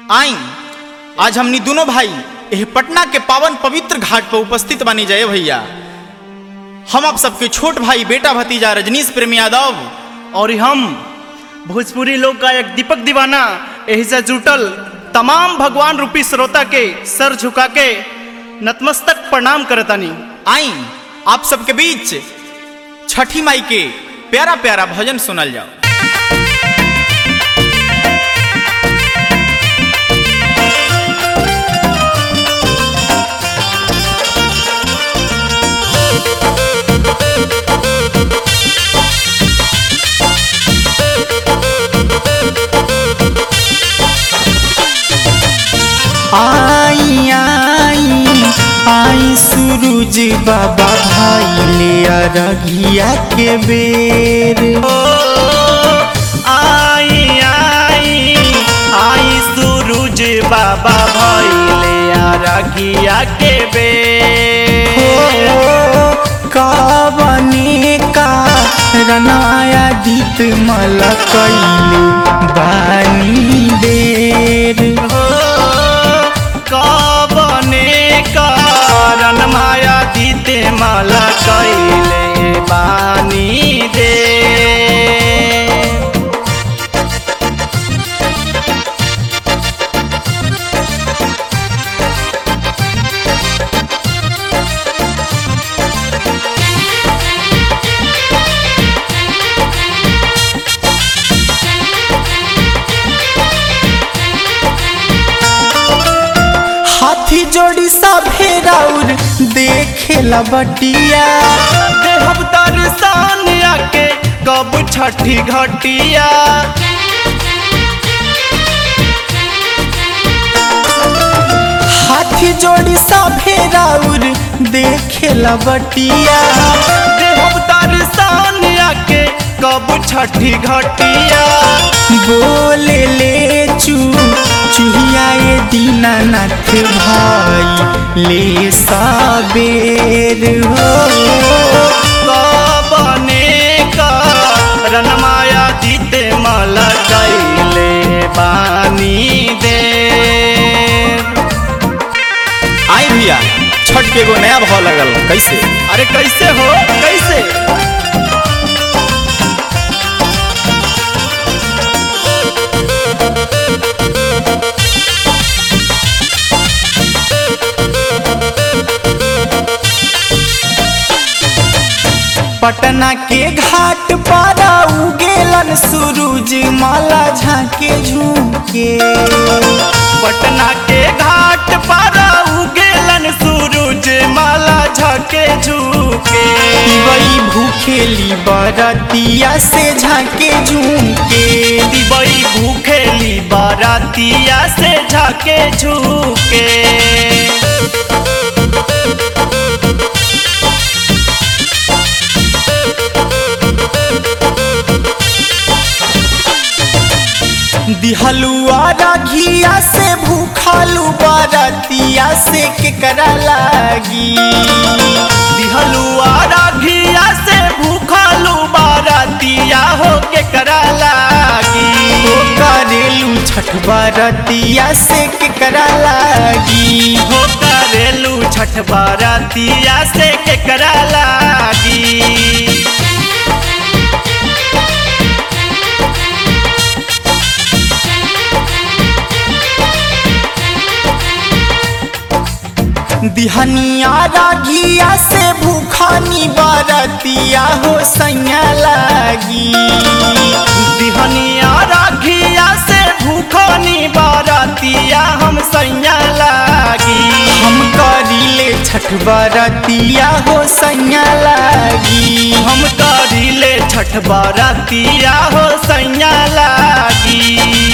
आई आज हमनी दोनों भाई एह पटना के पावन पवित्र घाट पर उपस्थित बनी जाए भैया हम आप सबके छोट भाई बेटा भतीजा रजनीश प्रेम यादव और हम भोजपुरी लोक गायक दीपक दीवाना यही से जुटल तमाम भगवान रूपी श्रोता के सर झुका के नतमस्तक प्रणाम करतानी आई आप सबके बीच छठी माई के प्यारा प्यारा भजन सुनल जाओ आई आई आई सूरज बाबा भाई ले अरघिया के बेर आई आई आई सूरज बाबा भैले रखिया के बे हो कावने का रनाया दीत मल कैले बानी देर हो कबने कारण माया दीते माला कैले बानी दे हाथी जोड़ी सा फेराउर देखेला बटिया देहब दर्शन आके कब छठी घटिया हाथी जोड़ी सा फेराउर देखेला बटिया देहब दर्शन आके कब छठी घटिया बोले ले चू चूहिया ये दीनानाथ भाई ले साबेर हो कबने कारण माया दीते माला कैले बानी दे आई भैया छठ के एगो नया भाव लगल कैसे अरे कैसे हो कैसे पटना के घाट पर उगेलन सूरज माला झाके झुके पटना के घाट पर उगेलन सूरज माला झके झुके वही भूखेली बरतिया से झाके झुके दिबई भूखेली बारातिया से झके झुके दिहलुआ राघिया से भूखलू बरतिया से केकरा लागी दिहलुआ राघिया से भूखलू बारातिया हो के करा लागी ओ करेलू छठ बरतिया से केकरा लागी हो करेलू छठ बारातिया से के करा लागी दिहनिया राघिया से भूखानी बरतिया हो सैया लागी दिहनिया राघिया से भूखनी बारातिया हम सैया लागी हम करीले छठ बरतिया हो सैया लागी हम करिले छठ बारातिया हो सैया लागी